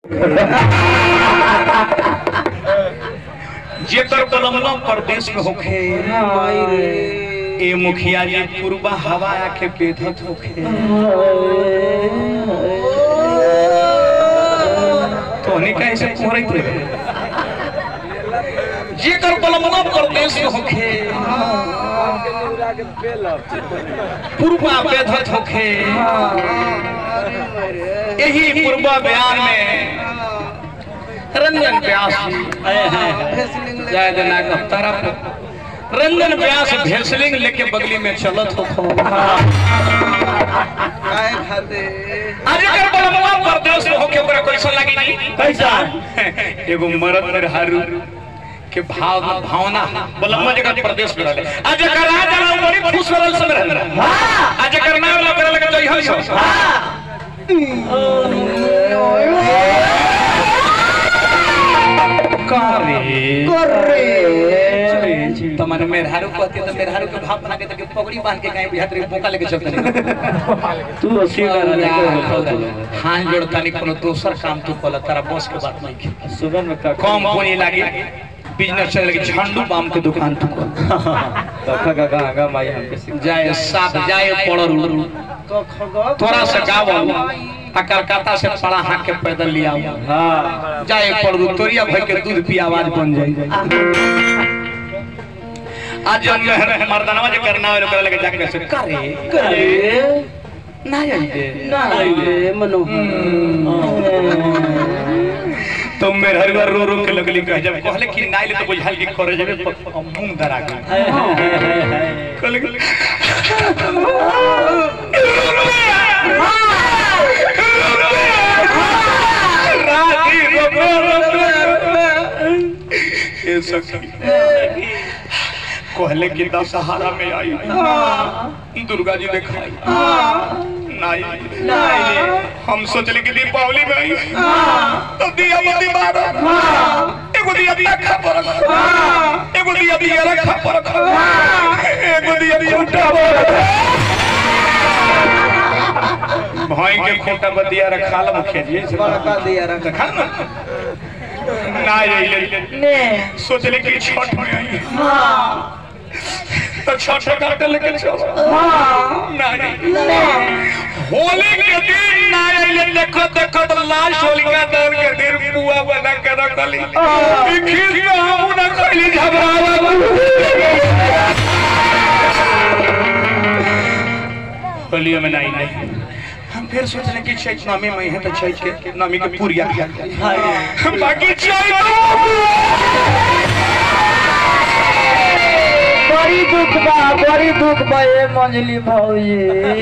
जेकर कलमना प्रदेश में होखे ए मुखिया जी पूर्वा हवा आके बेधत होखे तोहनी कैसे कोहरत रहे जेकर कलमना प्रदेश में होखे पूर्वा बेधत होखे यही पूर्वा बयान में रंजन व्यास जय देना का तरफ रंजन व्यास भेसलिंग लेके बगली में चलत हो खो आज अगर बलमवा परदेश में होके ओकरा कैसा लगी नहीं कैसा एगो मरद में हारू के भाव भावना बलमवा जगह प्रदेश में रहले आज अगर राजा ना बड़ी खुश रहल संग रहल आज अगर नाम ना करे लगे तो यही सब करे तमन मेहरारू कहते तो मेहरारू के भाव बना के तो पगड़ी बांध के कहीं बिहार बोका लेके चलते नहीं तू अस्सी हाथ जोड़ता नहीं कोनो दोसर काम तू कल तारा बस के बात नहीं की सुबह में का कम पूंजी लागी बिजनेस चले लगी झंडू बाम के दुकान तू कल कखा का गांगा माई हमके सिखा जाए साथ जाए पड़ल थोड़ा सा गाँव आ कलकत्ता से पड़ा हाथ के पैदल लिया हाँ जाए पड़ू तोरिया भर के दूध पी आवाज बन जाए आज जब मेहर मर्दानवा जे करना है ओकरा लगे जाके से करे करे ना जाइए नहीं मनोहर तो मेरे हर बार रो रो के लगली कह जब कहले कि नाइले तो बुझाल कि करे जबे प- मुंह धरा गई कहले कि राती रो रो रो ये सखी कहले कि दशहरा में आई दुर्गा जी दिखाई नहीं हम सोचले कि दीपावली में आई तो दिया मोती मारो एगो दिया दिया खा पर एगो दिया दिया रखा पर एगो दिया खूंटा पर भाई के खूंटा पर दिया रखा ला मुखिया जी से बड़का दिया रखा देखा ना ना ये सोचले कि छठ में आई तो छठ काटे लेके चलो नहीं होली के दिन ना आइले देखो देखो तो लास्ट होली का दौर के दिन पुआ बना के रखली ई खीर के हम ना खइली झबरावा होलियो में नहीं नहीं हम फिर सोच रहे कि चैत नमी में है तो चैत के नमी के पूरिया बाकी चैत बड़ी दुख बा बड़ी दुख बा ए मंजली भौजी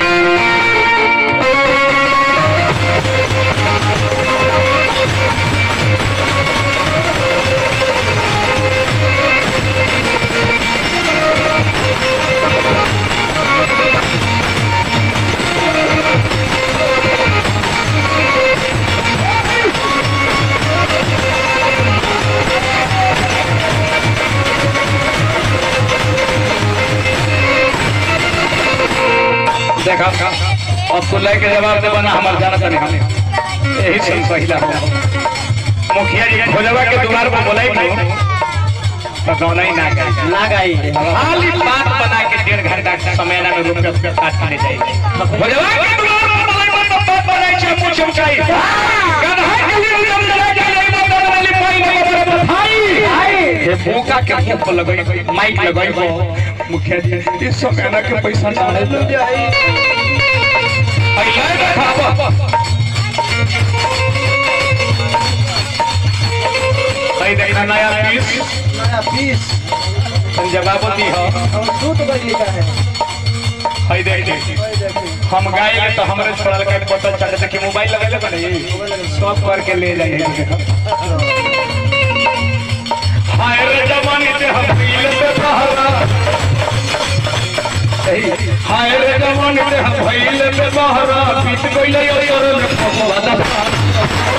देखा अब तो लेके जवाब दे बना हमार जाना तने हमें यही से पहिला हो मुखिया जी खोजवा के द्वार पर बोलाई नु तो गौना ही ना गई ना गई खाली बात बना के डेढ़ घंटा के समय ना में रुपया काट के ले जाए खोजवा के द्वार पर बोलाई तो बात बनाई छे मुंह चमकाई गधा के लिए उदम लगा जाए ना तो वाली पाई नहीं भाई हे भूखा के मुंह पर लगाई माइक लगाई हो मुखिया जी इस समय ना के पैसा ना है अइले देखावा भाई देखना नया पीस नया पीस जवाब दी हो और सूट बदली का है भाई देख हम गाए तो हमरे छोड़ल के पता चले कि मोबाइल लगेले बने सब करके ले जाइए हाय रे जवानी से हम पीले पे बहरा हाय रे जवानी से हम भइले पे बहरा बीत गइले और में फसला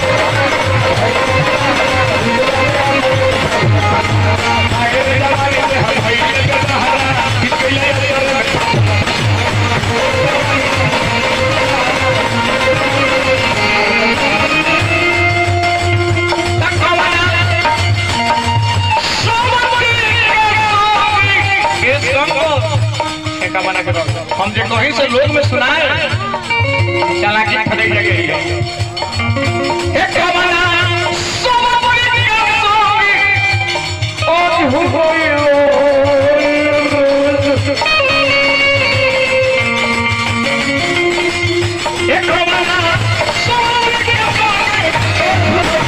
हाय रे जवानी से हम भइले पे बहरा बीत गइले और में कहीं से लोग में सुनाए चालाकी खड़े जगह ही है एक कमला सोमवारी की सोमी आज हो गई एक कमला सोमवारी की सोमी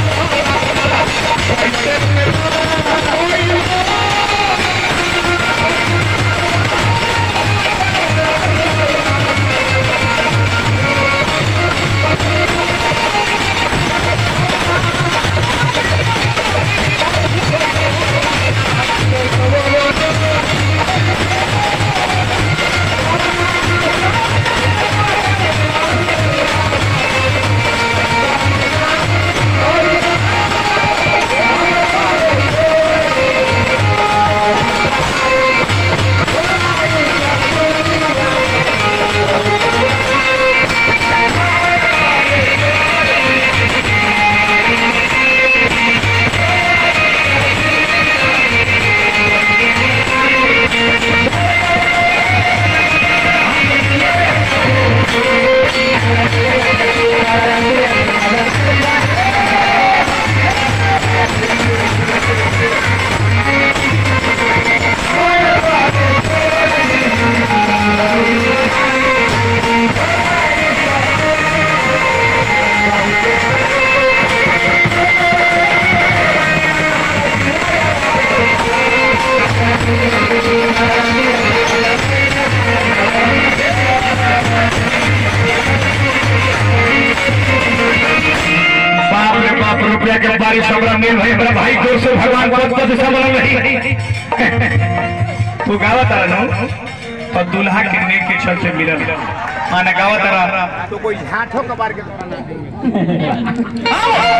बाप रे बाप रुपया के बारिश हमरा मिल भाई हमरा भाई जोर से भगवान पद पद सब नहीं तू गावत रहा नु और दूल्हा के नेक के चलते मिलल माने गावत रहा तो कोई हाथों कबार के द्वारा ना देंगे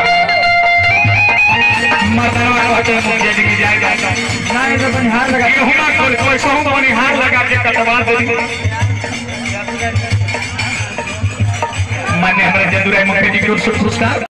मर्दनवा कहते हैं मुझे लेके जाएगा ना ये तो बनिहार लगा केहू ना कोई कोई सहू बनिहार लगा के कटवा दे मान्य हमारे जदुराय मुखर्जी की ओर से पुरस्कार